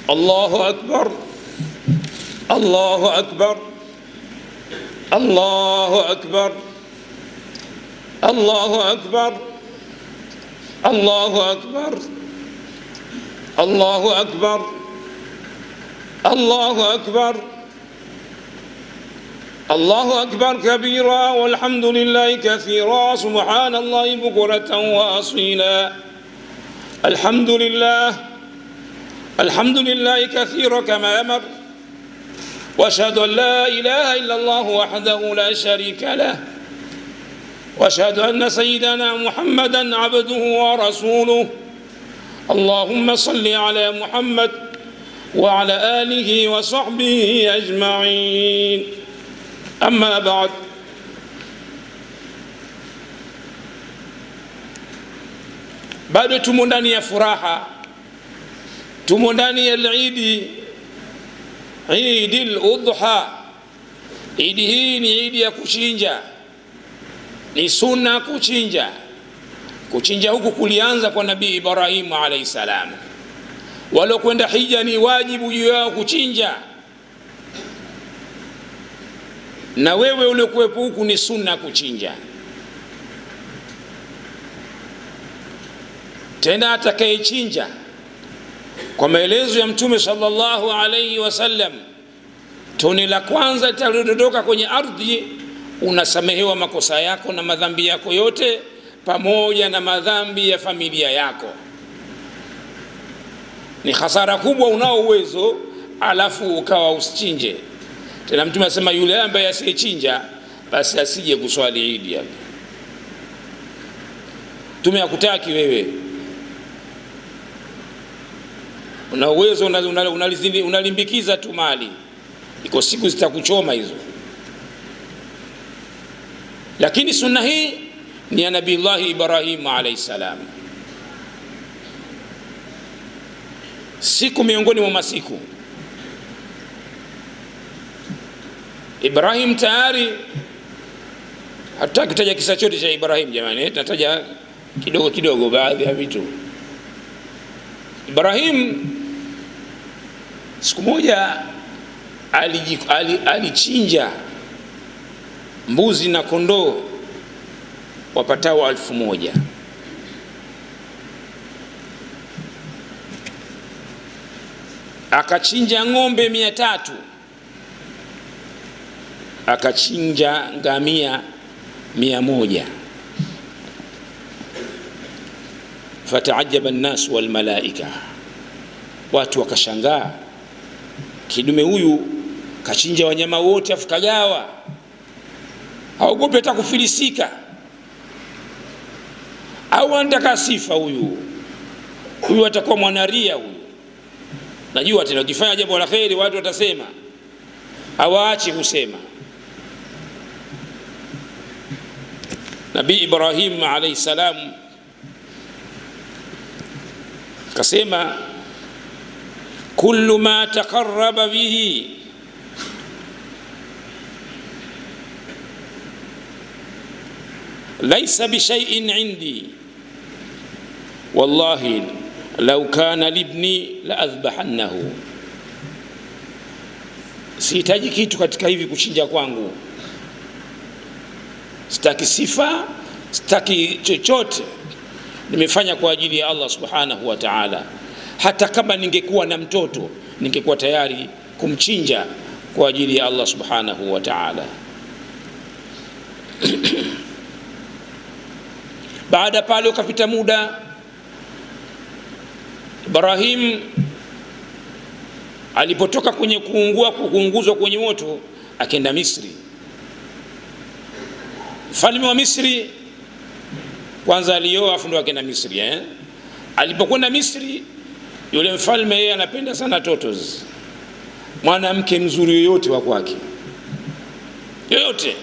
الله أكبر الله أكبر الله أكبر الله أكبر الله أكبر الله أكبر الله أكبر الله أكبر كبيرا والحمد لله كثيرا سبحان الله بكرة وأصيلا الحمد لله الحمد لله كثيرا كما أمر واشهد ان لا اله الا الله وحده لا شريك له واشهد ان سيدنا محمدا عبده ورسوله اللهم صل على محمد وعلى اله وصحبه اجمعين اما بعد bado tumo ndani ya furaha tumo ndani ya lidi idi ludha idi hii ni idi ya kuchinja ni sunna kuchinja kuchinja huku kulianza kwa nabii ibrahimu alaihi salam waliokwenda hija ni wajibu juu yao kuchinja na wewe uliokuwepo huku ni sunna kuchinja tena atakayechinja kwa maelezo ya mtume sallallahu alaihi wasallam tone la kwanza litalodondoka kwenye ardhi unasamehewa makosa yako na madhambi yako yote pamoja na madhambi ya familia yako ni hasara kubwa unao uwezo alafu ukawa usichinje tena mtume asema yule ambaye asiyechinja basi asije kuswali idi hapa mtume akutaki wewe una uwezo unalimbikiza una, una, una tu mali iko siku zitakuchoma hizo lakini sunna hii ni ya nabillahi ibrahimu alaihi salam siku miongoni mwa masiku ibrahim tayari hatutaki kutaja kisa chote cha ibrahim jamani tunataja kidogo kidogo baadhi ya vitu ibrahim siku moja alichinja mbuzi na kondoo wapatao alfu moja akachinja ng'ombe mia tatu akachinja ngamia mia moja fataajaba nnas walmalaika watu wakashangaa kidume huyu kachinja wanyama wote afu kagawa haogopi hata kufilisika au anataka sifa huyu huyu atakuwa mwanaria huyu najua tena ukifanya jambo la kheri watu watasema hawaachi kusema nabii ibrahim alaihi salam kasema kullu ma taqarraba bihi laisa bishaiin indi wallahi lau kana libni la adhbahannahu sihitaji kitu katika hivi kuchinja kwangu sitaki sifa sitaki chochote nimefanya kwa ajili ya allah subhanahu wa taala hata kama ningekuwa na mtoto ningekuwa tayari kumchinja kwa ajili ya allah subhanahu wa taala baada pale ukapita muda ibrahim alipotoka kwenye kuungua kuunguzwa kwenye moto akenda misri mfalme wa misri kwanza alioa afu ndo akenda misri eh? alipokwenda misri yule mfalme yeye anapenda sana totos mwanamke mzuri yoyote wa kwake yoyote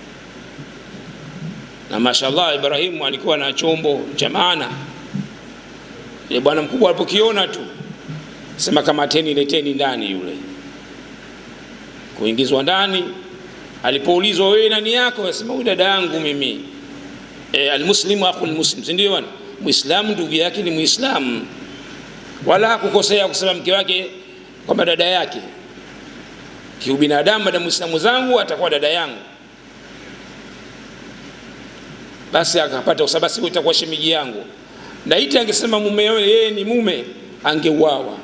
na mashallah ibrahimu alikuwa na chombo cha maana ile bwana mkubwa alipokiona tu sema kamateni leteni ndani yule kuingizwa ndani alipoulizwa wewe nani yako asema huyu dada yangu mimi e, almuslimu akhu lmuslim sindio bwana mwislamu ndugu yake ni mwislamu wala hakukosea kusema mke wake kwamba dada yake kiubinadamu mada mwislamu zangu atakuwa dada yangu basi akapata usabasi itakuwa shemiji yangu laiti angesema mume yeye ni mume angeuawa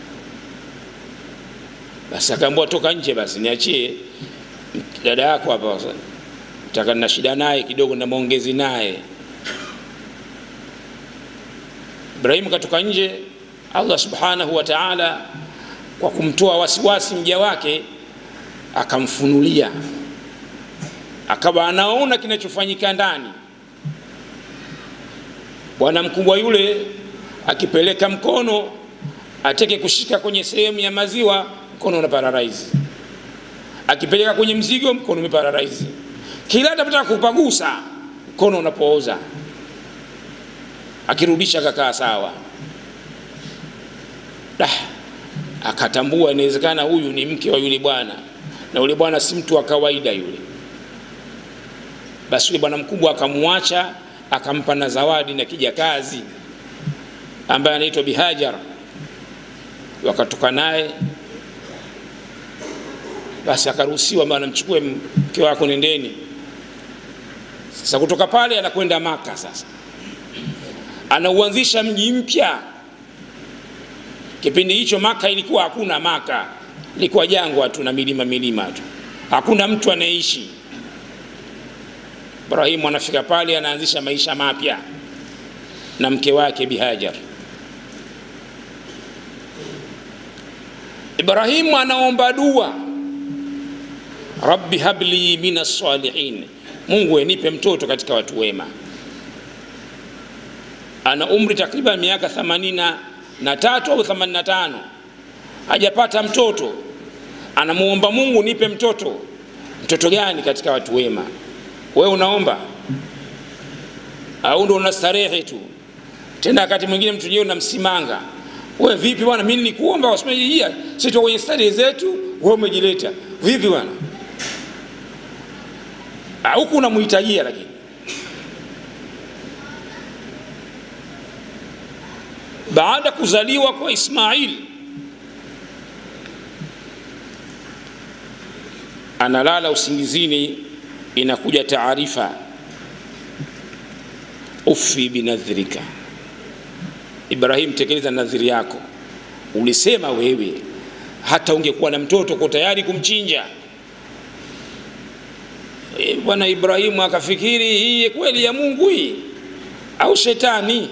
basi akaambiwa toka nje basi niachie dada yako hapa taka na shida naye kidogo na maongezi naye ibrahimu katoka nje allah subhanahu wa taala kwa kumtoa wasiwasi mja wake akamfunulia akawa anaona kinachofanyika ndani bwana mkubwa yule akipeleka mkono ateke kushika kwenye sehemu ya maziwa mkono una pararaizi akipeleka kwenye mzigo mkono umepararaizi kila atapotaka kupagusa mkono unapooza akirudisha kakaa sawa Dah, akatambua inawezekana huyu ni mke wa yule bwana na yule bwana si mtu wa kawaida yule basi yule bwana mkubwa akamwacha akampa na zawadi na kijakazi ambaye anaitwa bihajar wakatoka naye basi akaruhusiwa bana mchukue mke wako nendeni sasa kutoka pale anakwenda maka sasa anauanzisha mji mpya kipindi hicho maka ilikuwa hakuna maka ilikuwa jangwa tu na milima milima tu hakuna mtu anayeishi ibrahimu anafika pale anaanzisha maisha mapya na mke wake bihajar ibrahimu anaomba dua rabbi habli min assalihin mungu enipe mtoto katika watu wema ana umri takriban miaka 83 au 85 hajapata mtoto anamuomba mungu nipe mtoto mtoto gani katika watu wema we unaomba au ndo unastarehe tu tena wakati mwingine mtu jee unamsimanga we vipi bwana mi nilikuomba wasimejia sito kwenye starehe zetu we umejileta vipi bwana huku unamhitajia lakini baada kuzaliwa kwa ismail analala usingizini inakuja taarifa ufi binadhrika ibrahim tekeleza nadhiri yako ulisema wewe hata ungekuwa na mtoto uko tayari kumchinja e, bwana ibrahimu akafikiri hii kweli ya mungu hii au shetani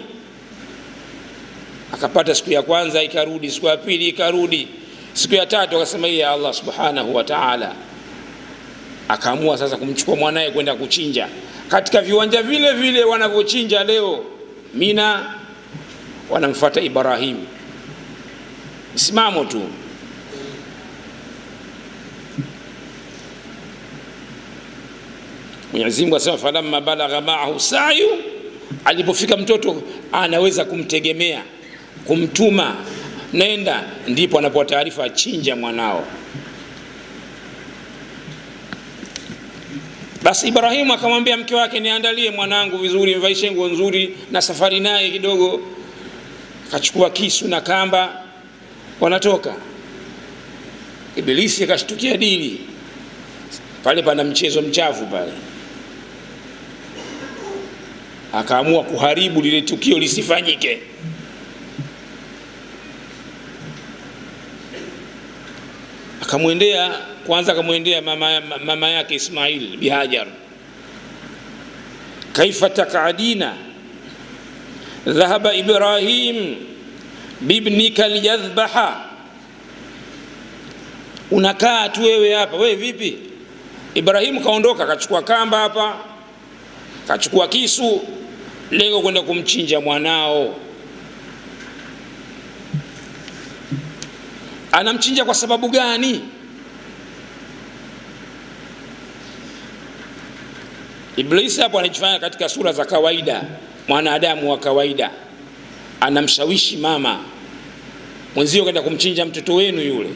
akapata siku ya kwanza ikarudi siku ya pili ikarudi siku ya tatu akasema hii ya allah subhanahu wa taala akaamua sasa kumchukua mwanaye kwenda kuchinja katika viwanja vile vile wanavyochinja leo mina wanamfata ibrahim msimamo tu mwenyezi mungu asema falamma balagha maahu sayu alipofika mtoto anaweza kumtegemea kumtuma nenda ndipo anapoa taarifa achinja mwanao basi ibrahimu akamwambia mke wake niandalie mwanangu vizuri mvaishe nguo nzuri na safari naye kidogo akachukua kisu na kamba wanatoka ibilisi akashtukia dili pale pana mchezo mchafu pale akaamua kuharibu lile tukio lisifanyike akamwendea kwanza akamwendea mama, mama yake ismail bihajar kaifa takadina dhahaba ibrahim bibnika liyadhbaha unakaa tu wewe hapa wewe vipi ibrahimu kaondoka akachukua kamba hapa kachukua kisu lengo kwenda kumchinja mwanao anamchinja kwa sababu gani iblisi hapo anajifanya katika sura za kawaida mwanadamu wa kawaida anamshawishi mama mwenzio kwenda kumchinja mtoto wenu yule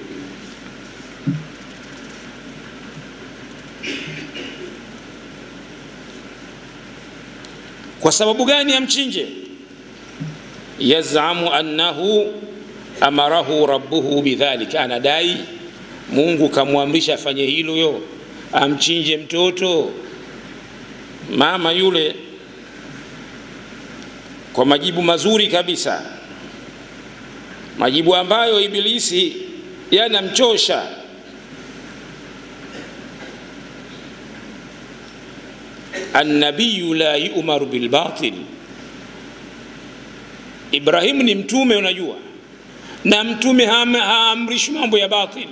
kwa sababu gani amchinje yazamu annahu amarahu rabbuhu bidhalika, anadai Mungu kamwamrisha afanye hilo, yo amchinje mtoto. Mama yule kwa majibu mazuri kabisa, majibu ambayo Ibilisi yanamchosha. Annabiyu la yu'maru bilbatil, Ibrahimu ni mtume, unajua, na mtume haamrishwi mambo ya batil.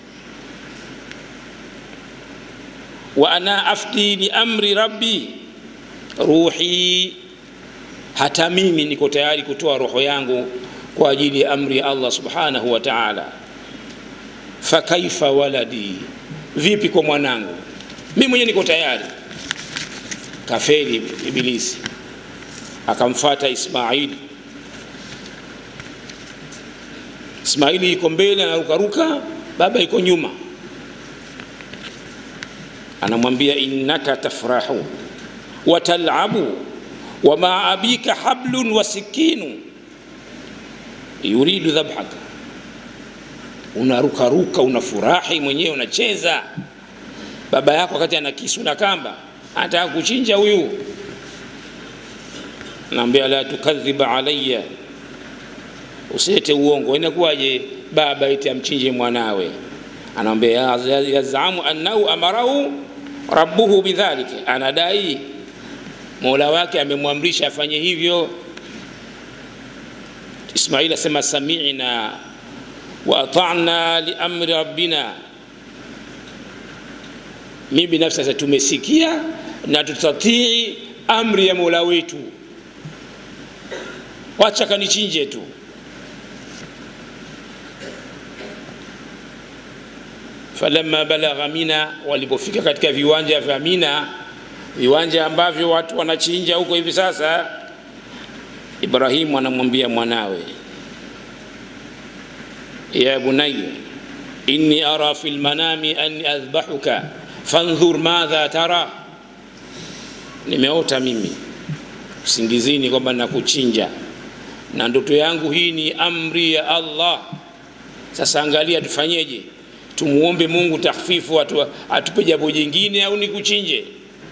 Wa ana afti li amri rabbi ruhi hata mimi niko tayari kutoa roho yangu kwa ajili ya amri ya Allah subhanahu wa ta'ala. Fakaifa waladi, vipi kwa mwanangu? Mimi mwenyewe niko tayari. Kafeli Ibilisi, akamfata Ismaili. Ismaili iko mbele anarukaruka, baba iko nyuma, anamwambia innaka tafrahu wa talabu wa maa abika hablun wa sikinu yuridu dhabhaka, unarukaruka unafurahi mwenyewe unacheza, baba yako wakati ana kisu na kamba anataka kuchinja huyu. Naambia la tukadhiba alayya, usilete uongo. Inakuwaje baba eti amchinje mwanawe? Anaambia yazamu annahu amarahu rabbuhu bidhalika, anadai mola wake amemwamrisha afanye hivyo. Ismail asema sami'na wa ata'na li amri rabbina, mimi binafsi sasa tumesikia na tutatii amri ya mola wetu, wacha kanichinje tu. Falamma balagha Mina, walipofika katika viwanja vya Mina, viwanja ambavyo watu wanachinja huko hivi sasa, Ibrahimu anamwambia mwanawe, ya bunayya inni ara fi lmanami anni adhbahuka fandhur madha tara, nimeota mimi usingizini kwamba nakuchinja na ndoto yangu hii ni amri ya Allah. Sasa angalia tufanyeje? Tumuombe Mungu tahfifu, atu, atupe jambo jingine au nikuchinje?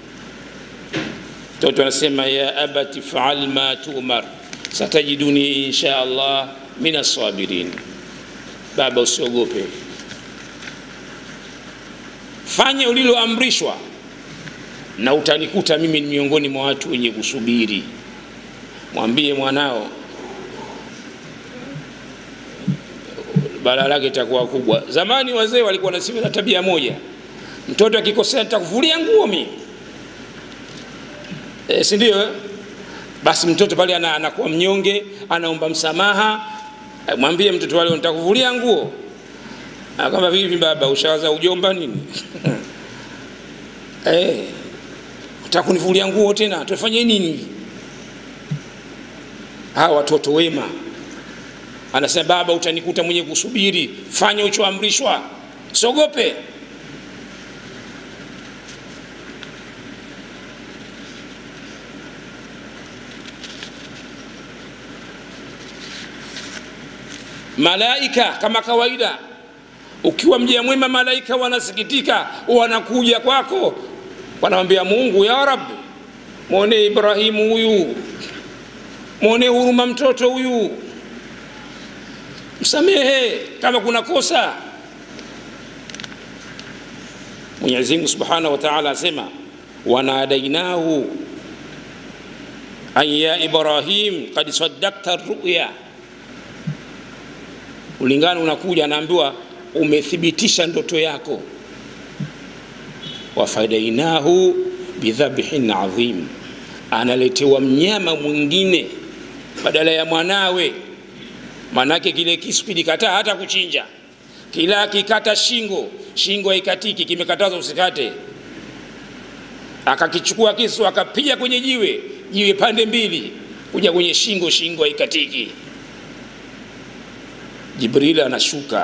Mtoto anasema ya abati faal ma tu'mar satajiduni insha Allah min assabirin. Baba, usiogope, fanya uliloamrishwa na utanikuta mimi miongoni mwa watu wenye kusubiri. Mwambie mwanao balaa lake itakuwa kubwa. Zamani wazee walikuwa na sifa na tabia moja, mtoto akikosea nitakuvulia nguo mimi e, si ndio? Basi mtoto pale anakuwa mnyonge, anaomba msamaha. Mwambie mtoto wale nitakuvulia nguo. Kama vipi baba, ushawaza ujomba nini? Eh, utakunivulia nguo tena, tufanye nini? Hawa watoto wema anasema baba, utanikuta mwenye kusubiri, fanya uchoamrishwa, siogope. Malaika kama kawaida, ukiwa mja mwema, malaika wanasikitika, wanakuja kwako, wanamwambia Mungu, ya Rabbi, mwone Ibrahimu huyu, mwone huruma mtoto huyu msamehe kama kuna kosa. Mwenyezi Mungu Subhanahu wa Ta'ala asema wanadainahu an ya Ibrahim qad saddaqta ruya, ulingano unakuja, anaambiwa umethibitisha ndoto yako. Wafadainahu bidhabhin adhim, analetewa mnyama mwingine badala ya mwanawe Manake kile kisu kilikataa hata kuchinja, kila kikata shingo, shingo haikatiki, kimekatazwa usikate. Akakichukua kisu akapiga kwenye jiwe, jiwe pande mbili, kuja kwenye shingo, shingo haikatiki. Jibril anashuka,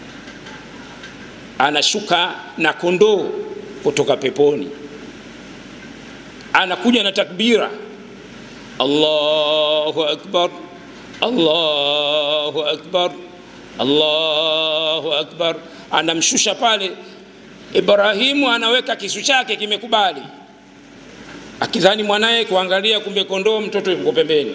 anashuka na kondoo kutoka peponi, anakuja na takbira, Allahu akbar Allahu akbar allahu akbar anamshusha pale ibrahimu anaweka kisu chake kimekubali akidhani mwanaye kuangalia kumbe kondoo mtoto yuko pembeni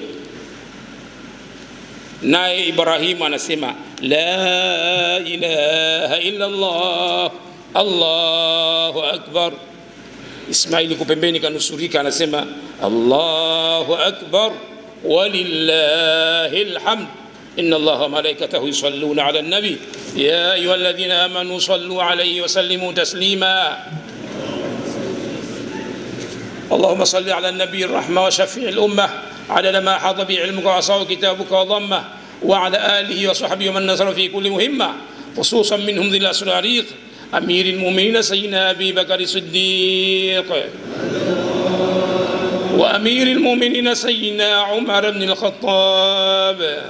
naye ibrahimu anasema la ilaha illa llah allahu akbar ismaili ko pembeni kanusurika anasema allahu akbar walillahi lhamd إن الله وملائكته يصلون على النبي يا أيها الذين آمنوا صلوا عليه وسلموا تسليما اللهم صل على النبي الرحمة وشفيع الأمة عدد ما حاط به علمك وعصاه كتابك وضمه وعلى آله وصحبه ومن نصر في كل مهمة خصوصا منهم ذي الأسر العريق أمير المؤمنين سيدنا أبي بكر الصديق وأمير المؤمنين سيدنا عمر بن الخطاب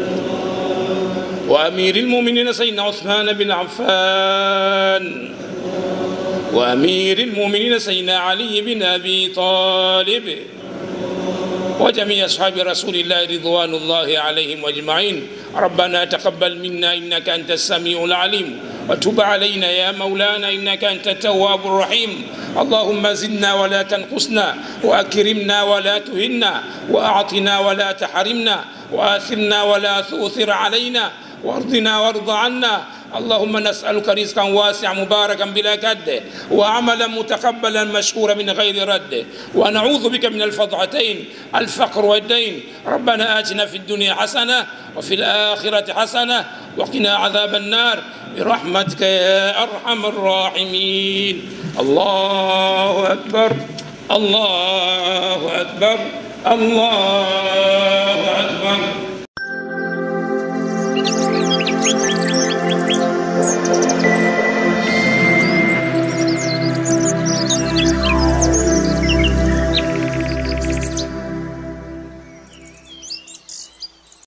وأمير المؤمنين سيدنا عثمان بن عفان وأمير المؤمنين سيدنا علي بن أبي طالب وجميع أصحاب رسول الله رضوان الله عليهم أجمعين ربنا تقبل منا إنك أنت السميع العليم وتب علينا يا مولانا إنك أنت التواب الرحيم اللهم زدنا ولا تنقصنا وأكرمنا ولا تهنا وأعطنا ولا تحرمنا وآثرنا ولا تؤثر علينا وارضنا وارض عنا اللهم نسألك رزقا واسعا مباركا بلا كد وعملا متقبلا مشكورا من غير رد ونعوذ بك من الفضعتين الفقر والدين ربنا آتنا في الدنيا حسنة وفي الآخرة حسنة وقنا عذاب النار برحمتك يا أرحم الراحمين الله أكبر الله أكبر الله أكبر